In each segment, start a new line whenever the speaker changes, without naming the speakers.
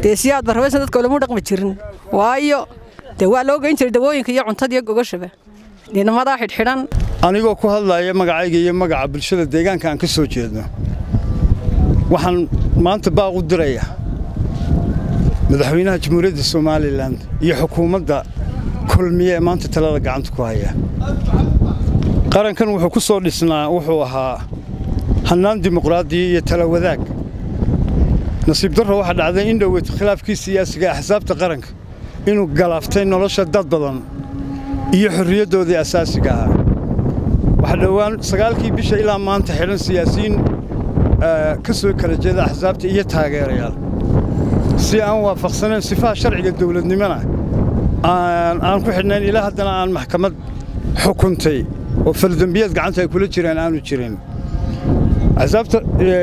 dee siyaad barrabaysan dadka olamu dhaqmi jirin waayo dee waa loo geyn jiray dawooyinka iyo cuntada iyo gogashaba dhinamadaa xidhxidhan
anigoo ku hadlaya magacayga iyo magaca bulshada deegaanka aan ka soo jeedno waxaan maanta baaq u diraya madaxweynaha jamhuuriyadda somalilan iyo xukuumadda kulmiye ee maanta talada gacanta ku haya qarankan wuxuu ku soo dhisnaa wuxuu ahaa hannaan dimuqraadiya iyo tala wadaag nasiib darro waxaa dhacday in dhoweyto khilaafkii siyaasiga axsaabta qaranka inuu galaaftay nolosha dad badan iyo xorriyaddoodii asaasiga ahaa waxaa dhowaan sagaalkii bisha ilaa maanta xidhan siyaasiyiin ka soo kala jeeda axsaabta iyo taageerayaal si aan waafaqsanayn sifaha sharciga dawladnimona aan ku xidhnayn ilaa haddana aan maxkamad xukuntay oo faldembiyeed gacanta ay kula jiraan aanu jirin axsaabta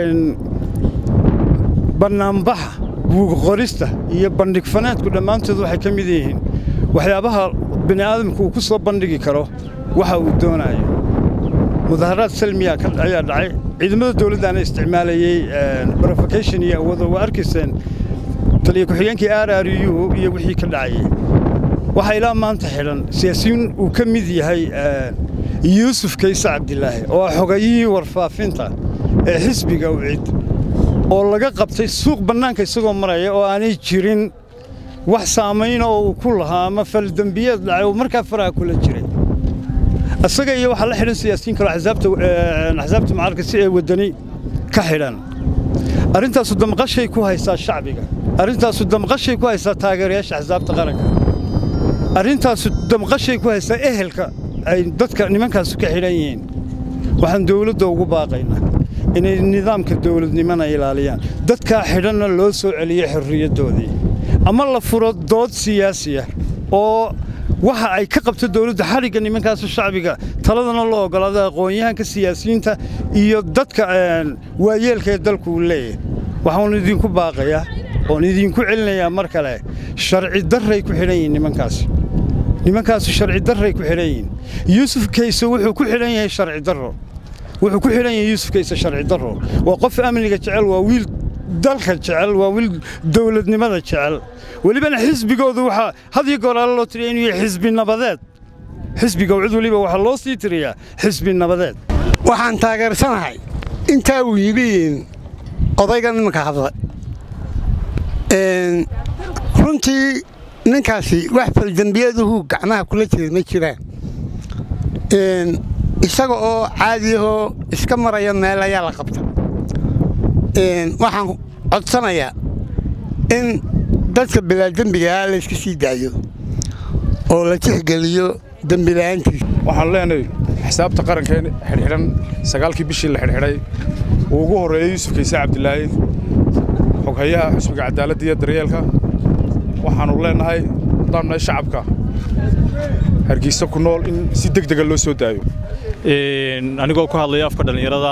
bannaanbaxa buugqorista iyo bandhig fanaadku dhammaantood waxay ka mid yihiin waxyaabaha bini aadamku uu ku soo bandhigi karo waxa uu doonayo mudaharaad salmiya ayaa dhacay ciidamada dawladdaana isticmaalayey brofokation iyo awoodo waa arkayseen taliya ku-xigeenkii r r u iyo wixii ka dhacayey waxaa ilaa maanta xidhan siyaasiyiin uu ka mid yahay yuusuf kayse cabdilaahi oo ah xogayihii warfaafinta ee xisbiga ucid oo laga qabtay suuq bannaanka isagoo maraya oo aanay jirin wax saamayna oo uu ku lahaa ama faldembiyeed dhacay oo markaa faraha kula jiray isaga iyo waxaa la xidhan siyaasiyiin kaloo axsaabta mucaaradka si ay waddani ka xidhan arrintaasu damqashay ku haysaa shacbiga arrintaasu damqashay ku haysaa taageerayaasha axsaabta qaranka arrintaasu damqashay ku haysaa ehelka ay dadka nimankaasu ka xidhan yihiin waxaan dawladda ugu baaqaynaa inay nidaamka dawladnimona ilaaliyaan dadkaa xidhanna loo soo celiyo xorriyaddoodii ama la furo dood siyaasiya oo waxa ay ka qabto dawladda xadhigga nimankaasu shacbiga taladana loo oggolaada aqoon-yahanka siyaasiyiinta iyo dadka waayeelka ee dalku uu leeyahay waxaanu idinku baaqayaa oon idinku celinayaa mar kale sharci darray ku xidhan yihiin nimankaasi nimankaasu sharci darray ku xidhan yihiin yuusuf kayse wuxuu ku xidhan yahay sharci darro wuxuu ku xidhan yahay yuusuf kayse sharci darro waa qof amniga jecel waa wiil dalka jecel waa wiil dawladnimada jecel welibana xisbigoodu waxaa had iyo goor alle loo tiriya inuu yahay xisbi nabadeed xisbiga cid weliba waxaa loo sii tiriyaa xisbi nabadeed
waxaan taageersanahay intaa uu yidhi odayga nimanka hadla runtii ninkaasi wax faldembiyaduhu gacmaha kula jira ma jiraan isaga oo caadiyahoo iska maraya meel ayaa la qabta waxaan codsanayaa in dadka bilaadembigaah layska sii daayo oo la tixgeliyo dembila'aantiisa
waxaan leenahay xisaabta qarankeen xidhxidhan sagaalkii bishii la xidhxidhay uu ugu horreeyey yuusuf kayse cabdilaahi xoghayaha xusbiga cadaaladda iyo daryeelka waxaannu leennahay haddaan nahay shacabka hargeysa ku nool in si deg dega loo soo daayo
anigoo ku hadlaya afka dhallinyarada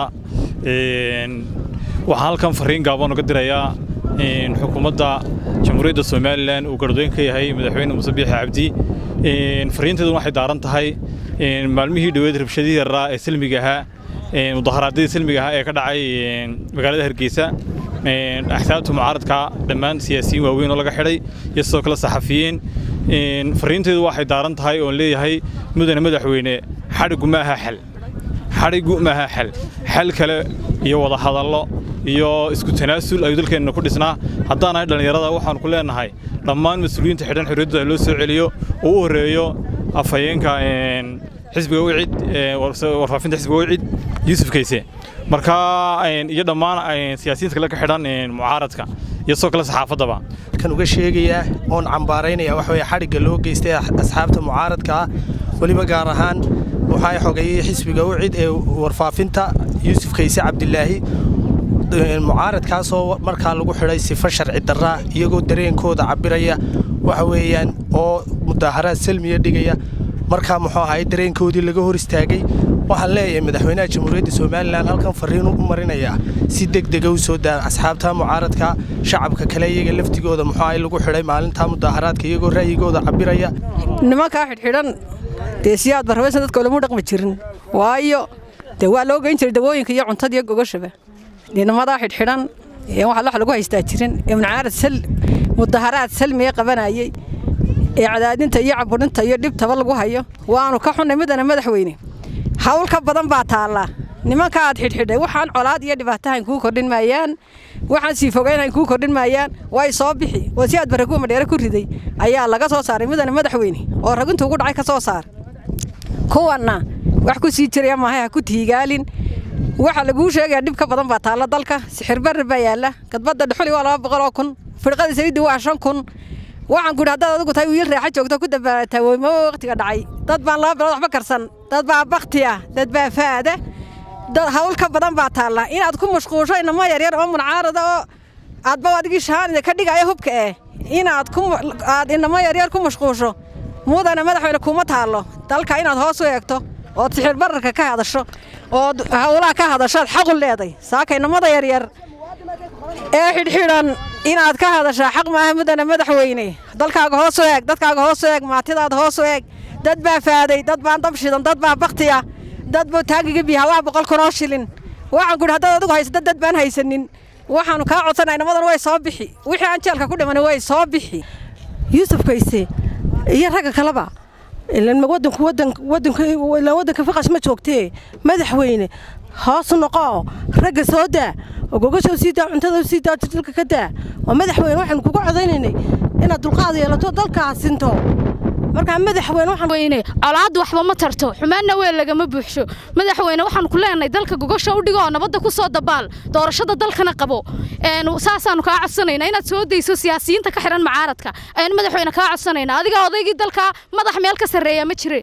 waxaan halkan farriin gaaban uga dirayaa xukuumadda jamhuuriyadda somalilan uu gardoyn ka yahay madaxweyne muuse biixi cabdi farriinteedu waxay daaran tahay maalmihii dhoweed rabshadihii yaraa ee silmiga ahaa mudaharaadyadii silmiga ahaa ee ka dhacay magaalada hargeysa axsaabta mucaaradka dhammaan siyaasiyiin waaweyn oo laga xidhay iyo sidoo kale saxafiyiin farriinteedu waxay daaran tahay oon leeyahay mudane madaxweyne xadhiggu ma aha xal xadhiggu ma aha xal xal kale iyo wada hadallo iyo isku tanaasul ayuu dalkeenna ku dhisnaa haddaanahay dhallinyarada waxaannu ku leennahay dhammaan mas-uuliyiinta xidhan xorriyaddooda loo soo celiyo oo u horreeyo afhayeenka xisbiga wicid warfaafinta xisbiga wicid yuusuf kayse marka iyo dhammaan siyaasiyiinta kale ka xidhan mucaaradka iyo sidoo kale saxaafaddaba
kan uga sheegayaa oon cambaaraynaya waxa weye xadhigga loo geystay asxaabta mucaaradka ah weliba gaar ahaan waxaa xogeeyey xisbiga wicid ee warfaafinta yuusuf kayse cabdilaahi mucaaradkaasoo markaa lagu xidhay sifo sharci darraa iyagoo dareenkooda cabbiraya waxa weeyaan oo mudaaharaad salmiya dhigaya markaa muxuu ahay dareenkoodii laga hor istaagay waxaan leeyahay madaxweynaha jamhuuriyadda somalilan halkan farriin u marinayaa si deg dega u soo daa asxaabta mucaaradka shacabka kale iyaga laftigooda muxuu ahay lagu xidhay maalintaa mudaaharaadka iyagoo ra'yigooda cabbiraya
nimankaa xidhxidhan dee siyaad barrabaysan dadka olamu dhaqmi jirin waayo dee waa loo geyn jiray dawooyinka iyo cuntada iyo gogashaba dhinamadaa xidhxidhan waxaa wax lagu haystaa jirin ee mudaharaad salmiga qabanayey ee cadaadinta iyo caburinta iyo dhibtaba lagu hayo waanu ka xunnay midana madaxweyne hawl ka badan baa taallaa nimanka aad xidhxidhay waxaan colaad iyo dhibaatahayn kuu kordhin maayaan waxaan sii fogeynhayn kuu kordhin maayaan way soo bixi oo si aad barakuwa madheere ku riday ayaa laga soo saaray midana madaxweyne oo raginta ugu dhacay ka soo saar kuwanna wax ku sii jiraya maahay ha ku tiigaalin waxaa laguu sheegayaa dhib ka badan baa taalla dalka sixir barri baa yaalla gadbadda dhuxuli waa laba boqol oo kun firqada saliiddi waa shan kun waxaan ku idhi haddaad adigu tahay wiil raaxa joogto ku dabaalataa weymo waqtiga dhacay dad baan laba bilood waxba karsan dad baa bakti ah dad baa faada dad hawl ka badan baa taalla inaad ku mashquusho inamo yaryar oo muncaarada oo aadba adigii shahaanida ka dhigaya hubka eh inaad ku aad inamo yaryar ku mashquusho mudana madaxweyne kuma taallo dalka inaad hoos u eegto ood sixir bararka ka hadasho ood howlaha ka hadashoad xaqu leeday saaka inamada yaryar ee xidhxidhan inaad ka hadashaa xaq maaha mudana madaxweyne dalkaaga hoos u eeg dadkaaga hoos u eeg maatidaada hoos u eeg dad baa faaday dad baan dab shidan dad baa baktiya dad buu taagiga biyaha waa boqol kun oo shilin waxaan ku idhi haddaad adigu haysata dad baan haysanin waxaanu kaa codsanaa inamadan way soo bixi wixii aan jeelka ku dhiman way soo bixi
yuusuf kayse iyo ragga kaleba ilan wadanku wadanka wadanka ilan wadanka faqash ma joogtee madaxweyne hoos noqo ragga soo daa ogogasho sii daa cuntada sii daa dalka ka daa waa madaxweyne waxaanu kugu codaynaynay inaad dulqaad yeelato dalkaa sinto markaa madaxweyne waxaan
weyne colaaddu waxba ma tarto xumaanna weel lagama buuxsho madaxweyne waxaan ku leenahay dalka gogosha u dhigo oo nabadda ku soo dabaal doorashada dalkana qabo saasaanu kaa codsanaynaa inaad soo dayso siyaasiyiinta ka xihan macaaradka ayaan madaxweyne kaa codsanaynaa adiga odaygii dalka madax meel ka sarreeya ma jire